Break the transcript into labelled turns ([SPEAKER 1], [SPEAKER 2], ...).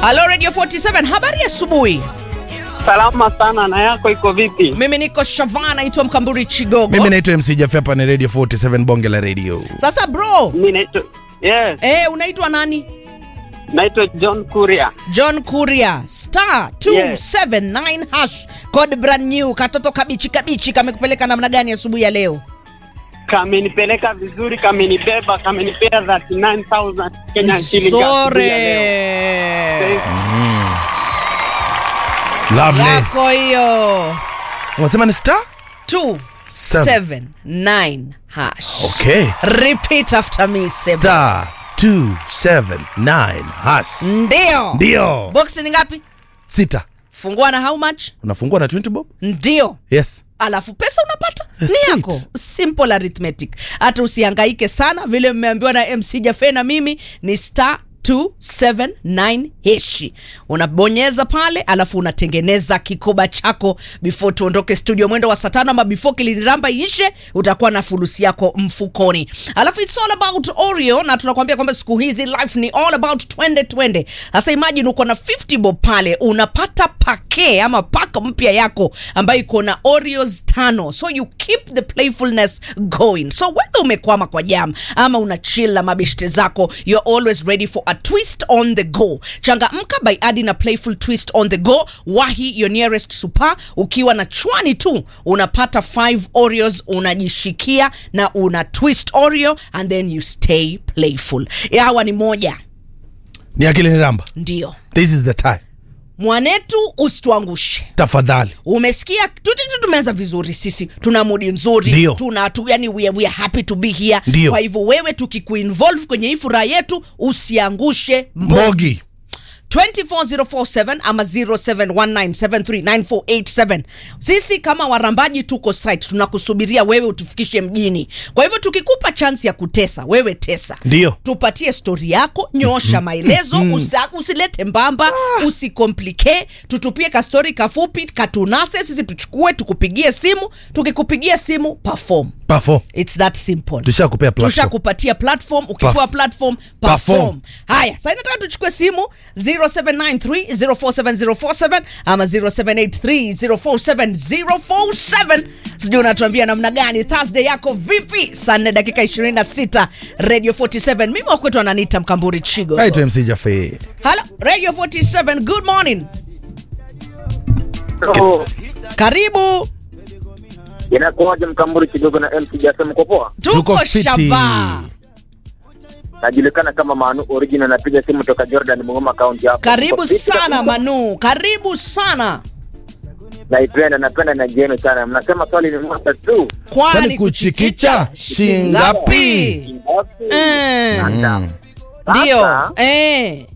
[SPEAKER 1] Halo Radio 47, habari ya asubuhi.
[SPEAKER 2] Salama sana, na yako iko vipi?
[SPEAKER 1] Mimi niko Shavana, naitwa Mkamburi Chigogo.
[SPEAKER 3] Mimi naitwa MC Jaffe, hapa ni Radio 47 bonge la radio.
[SPEAKER 1] Sasa bro,
[SPEAKER 2] Mi naitwa yes,
[SPEAKER 1] eh, unaitwa nani?
[SPEAKER 2] naitwa John Kuria.
[SPEAKER 1] John Kuria star 279 hash code brand new. Katoto kabichi kabichi kamekupeleka namna gani asubuhi ya leo?
[SPEAKER 2] Kamenipeleka vizuri, kamenibeba, kamenipea 39000 Kenya shilling asubuhi ya leo.
[SPEAKER 1] Sore
[SPEAKER 3] Lovely.
[SPEAKER 1] yako hiyo
[SPEAKER 3] Unasema ni star?
[SPEAKER 1] 279 hash.
[SPEAKER 3] Okay.
[SPEAKER 1] Repeat after me Seba.
[SPEAKER 3] Star 279 hash.
[SPEAKER 1] Ndio.
[SPEAKER 3] Ndio.
[SPEAKER 1] Box ni ngapi?
[SPEAKER 3] Sita.
[SPEAKER 1] Fungua na how much?
[SPEAKER 3] Unafungua na 20 bob?
[SPEAKER 1] Ndio.
[SPEAKER 3] Yes.
[SPEAKER 1] alafu pesa unapata ni
[SPEAKER 3] Straight.
[SPEAKER 1] yako simple arithmetic hata usihangaike sana vile mmeambiwa na mc jafe na mimi ni star 279 heshi unabonyeza pale alafu unatengeneza kikoba chako before tuondoke studio mwendo wa saa tano ama before kiliniramba ishe utakuwa na fulusi yako mfukoni alafu it's all about oreo na tunakwambia kwamba siku hizi life ni all about twende twende sasa imagine uko na 50 bob pale unapata pake ama pak mpya yako ambayo iko na oreos tano so you keep the playfulness going so whether umekwama kwa jam ama una chill na mabeshte zako you're always ready for a twist on the go changamka by adding a playful twist on the go wahi your nearest super ukiwa na chwani tu unapata 5 oreos unajishikia na una twist oreo and then you stay playful hawa ni moja
[SPEAKER 3] Ni akili ni ramba.
[SPEAKER 1] ndio
[SPEAKER 3] This is the time.
[SPEAKER 1] mwanetu usituangushe
[SPEAKER 3] Tafadhali.
[SPEAKER 1] umesikia tuti tumeanza vizuri sisi tuna mudi nzuri
[SPEAKER 3] Ndio.
[SPEAKER 1] tuna tu, yani we, are- we are happy to be here
[SPEAKER 3] Ndio.
[SPEAKER 1] kwa hivyo wewe tukikuinvolve kwenye hii furaha yetu usiangushe mbo
[SPEAKER 3] Mbogi.
[SPEAKER 1] 24047 ama 0719739487 sisi kama warambaji tuko site tunakusubiria wewe utufikishe mjini kwa hivyo tukikupa chansi ya kutesa wewe tesa
[SPEAKER 3] Ndio.
[SPEAKER 1] tupatie stori yako nyosha maelezo usa, usilete mbamba usikomplike tutupie kastori kafupi katunase sisi tuchukue tukupigie simu tukikupigia simu perform
[SPEAKER 3] Perform.
[SPEAKER 1] its that simple
[SPEAKER 3] Tushakupea platform.
[SPEAKER 1] tushakupatia platform ukipewa
[SPEAKER 3] Perf-
[SPEAKER 1] platform perform
[SPEAKER 3] Perform.
[SPEAKER 1] haya sasa nataka tuchukue simu 0793047047 ama 0783047047 sijui unatuambia namna gani thursday yako vipi saa 4 dakika 26 radio 47 mimi wakwetu ananiita mkamburi chigo
[SPEAKER 3] Naitwa MC Jaffe.
[SPEAKER 1] halo radio 47 good morning
[SPEAKER 2] So,
[SPEAKER 1] karibu
[SPEAKER 4] inakuwaje mkamburi kidogo na MC Jase mko poa?
[SPEAKER 1] tuko,
[SPEAKER 3] Tuko fiti.
[SPEAKER 1] shaba
[SPEAKER 4] Najulikana kama Manu Original, napiga simu toka Jordan Mungoma County hapa.
[SPEAKER 1] karibu
[SPEAKER 4] Mko fiti
[SPEAKER 1] sana
[SPEAKER 4] kabisa?
[SPEAKER 1] manu karibu sana
[SPEAKER 4] Naipenda, napenda na jenu sana. Mnasema swali ni moja tu.
[SPEAKER 3] Kwani kuchikicha shingapi?
[SPEAKER 1] Eh,
[SPEAKER 4] Sasa,
[SPEAKER 1] ndio
[SPEAKER 4] sasa,
[SPEAKER 1] eh.